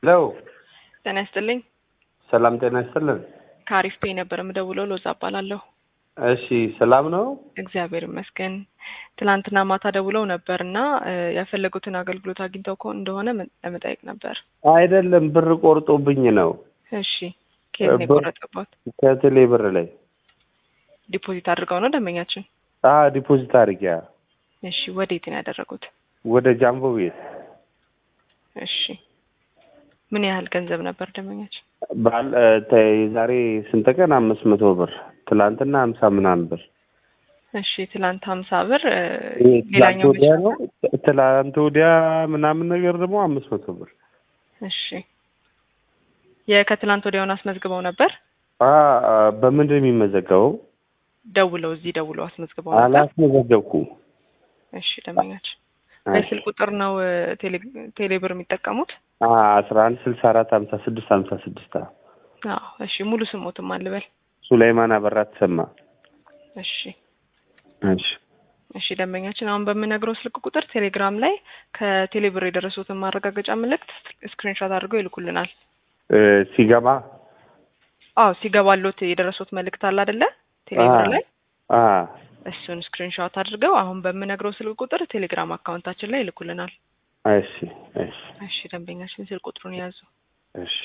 ሄሎ ጤና ይስጥልኝ። ሰላም ጤና ይስጥልን። ከአሪፍ ፔይ ነበር የምደውለው። ሎዛ እባላለሁ። እሺ ሰላም ነው? እግዚአብሔር ይመስገን። ትናንትና ማታ ደውለው ነበር እና ያፈለጉትን አገልግሎት አግኝተው ከሆነ እንደሆነ ለመጠየቅ ነበር። አይደለም ብር ቆርጦብኝ ነው እሺ፣ ከየት ነው ብር- የቆረጠባት? ከቴሌ ብር ላይ ዲፖዚት አድርገው ነው ደንበኛችን? አ ዲፖዚት አድርጊያ እሺ፣ ወዴት ነው ያደረጉት? ወደ ጃምቦ ቤት እሺ፣ ምን ያህል ገንዘብ ነበር ደንበኛችን? ባል እ፣ ተ- የዛሬ ስንት ቀን አምስት መቶ ብር ትላንትና ሀምሳ ምናምን ብር እሺ፣ ትላንት ሀምሳ ብር እ፣ ይሄ ትላንት ሌላኛው ወዲያ መቼ ነው ትላንት ወዲያ ምናምን ነገር ደግሞ አምስት መቶ ብር እሺ፣ የከትላንት ወዲያውን አስመዝግበው ነበር? አ አ፣ በምንድን ነው የሚመዘገበው? ደውለው እዚህ ደውለው አስመዝግበው ነበር? አላስመዘገብኩም። እሺ፣ ደንበኛችን በስልክ ቁጥር ነው እ፣ ቴሌ ቴሌብር የሚጠቀሙት? አ አስራ አንድ ስልሳ አራት ሀምሳ ስድስት ሀምሳ ስድስት አዎ። እሺ፣ ሙሉ ስሞትም አልበል። ሱላይማን አበራ ተሰማ። እሺ እሺ እሺ ደንበኛችን አሁን በምነግረው ስልክ ቁጥር ቴሌግራም ላይ ከቴሌብር የደረሱትን ማረጋገጫ መልእክት ስክሪንሾት አድርገው ይልኩልናል። እ፣ ሲገባ አዎ ሲገባሎት የደረሱት መልእክት አለ አይደለ? ቴሌብር አ ላይ አ እሱን ስክሪንሾት አድርገው አሁን በምነግረው ስልክ ቁጥር ቴሌግራም አካውንታችን ላይ ይልኩልናል። እሺ እሺ እሺ ደንበኛችን ስልክ ቁጥሩን የያዙ እሺ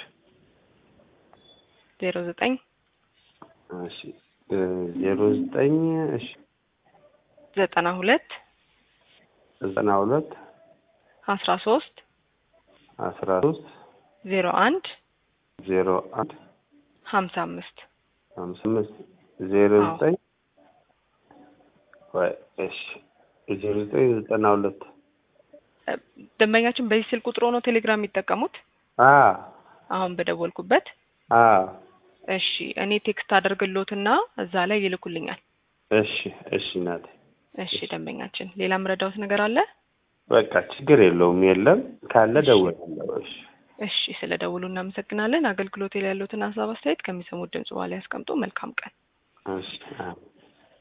ዜሮ ዘጠኝ እሺ እ፣ ዜሮ ዘጠኝ እሺ ዘጠና ሁለት ዘጠና ሁለት አስራ ሶስት አስራ ሶስት ዜሮ አንድ ዜሮ አንድ ሀምሳ አምስት ሀምሳ አምስት ዜሮ አዎ። ዘጠኝ ወይ እሺ ዜሮ ዘጠኝ ዘጠና ሁለት እ፣ ደንበኛችን በዚህ ስልክ ቁጥሩ ነው ቴሌግራም የሚጠቀሙት አ አሁን በደወልኩበት አ እሺ እኔ ቴክስት አደርግሎትና እዛ ላይ ይልኩልኛል። እሺ እሺ እናቴ እሺ ደንበኛችን፣ ሌላ ምረዳውት ነገር አለ? በቃ ችግር የለውም የለም ካለ ደውላለሁ እሺ እሺ ስለ ደውሉ እናመሰግናለን። አገልግሎት ላይ ያሉትን ሀሳብ አስተያየት ከሚሰሙት ድምጽ በኋላ ያስቀምጡ። መልካም ቀን። እሺ አዎ